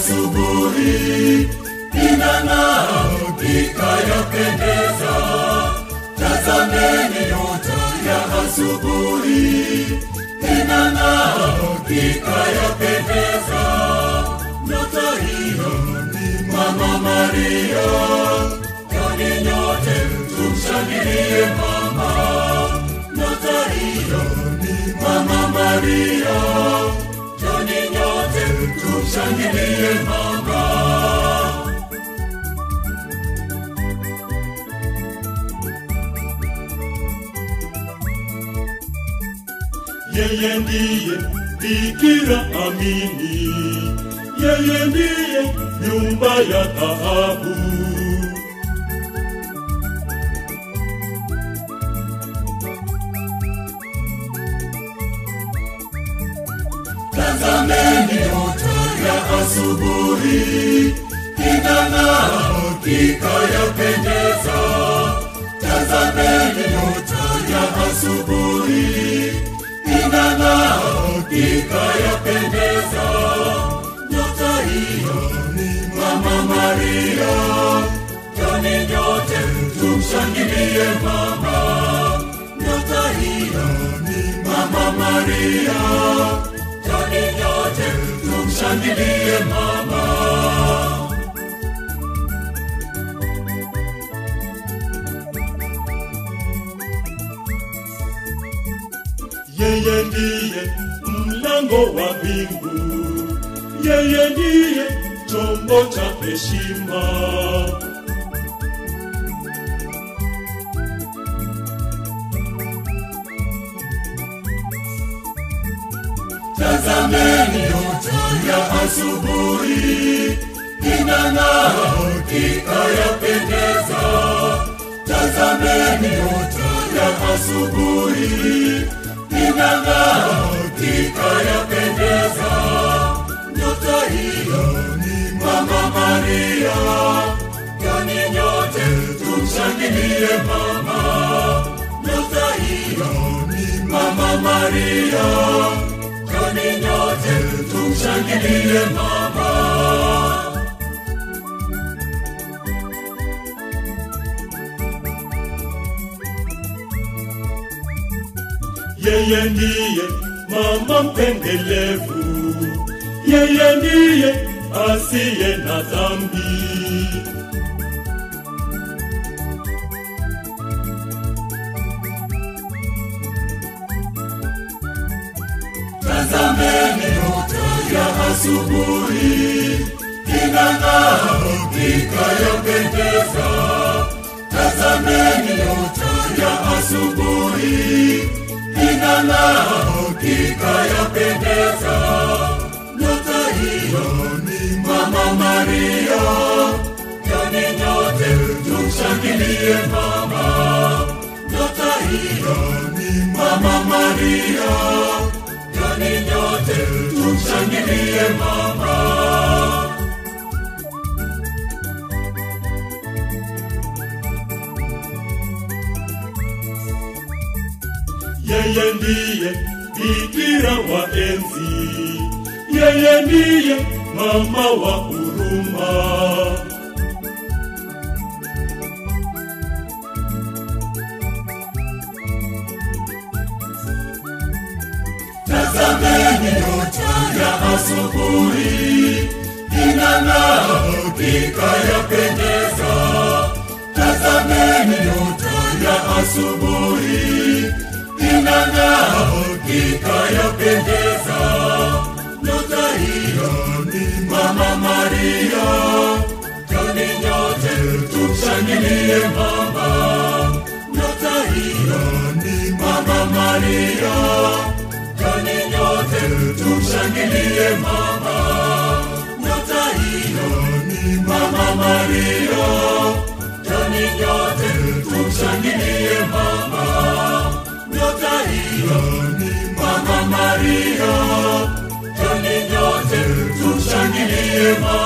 asubuhi inang'aa ikayapendeza. Tazameni nyota ya asubuhi inang'aa ikayapendeza. Nyota hiyo ni Mama Maria, kwani nyote tumshangilie mama. Nyota hiyo ni Mama Maria, kwani nyote tumshangilie mama. Yeye ndiye Bikira amini, yeye ndiye nyumba ya dhahabu. Tazameni nyota ya asubuhi inang'aa ikayapendeza. Tazameni nyota ya asubuhi inang'aa ikayapendeza. Nyota hiyo ni Mama Maria, joni nyote tumshangilie mama. Nyota hiyo ni Mama Maria, joni nyote tumshangilie mama. Yeye ndiye mlango wa mbingu, yeye ndiye chombo cha heshima. Tazameni nyota ya asubuhi inang'aa ikayapendeza. Tazameni nyota ya asubuhi inang'aa ikayapendeza. Nyota hiyo ni Mama Maria, kwani nyote tumshangilie mama. Nyota hiyo ni Mama Maria, kwani nyote tumshangilie mama. Yeye ndiye mama mpendelevu, yeye ndiye asiye na dhambi. Tazameni nyota ya asubuhi inang'aa ikayapendeza. Tazameni nyota ya asubuhi inang'aa ikayapendeza. Nyota hiyo ni Mama Maria, joni nyote tumshangilie mama. Nyota hiyo ni Mama Maria, joni nyote tumshangilie mama. Yeye ndiye Bikira wa enzi, yeye ndiye mama wa huruma. Tazameni nyota ya asubuhi inang'aa ikayapendeza. Tazameni nyota ya asubuhi inang'aa ikayapendeza. Nyota hiyo ni Mama Maria, joni nyote tumshangilie mama. Nyota hiyo ni Mama Maria, joni nyote tumshangilie mama. Nyota hiyo ni Mama Maria, joni nyote tumshangilie mama. Nyota hiyo ni Mama Maria, joni nyote tumshangilie mama.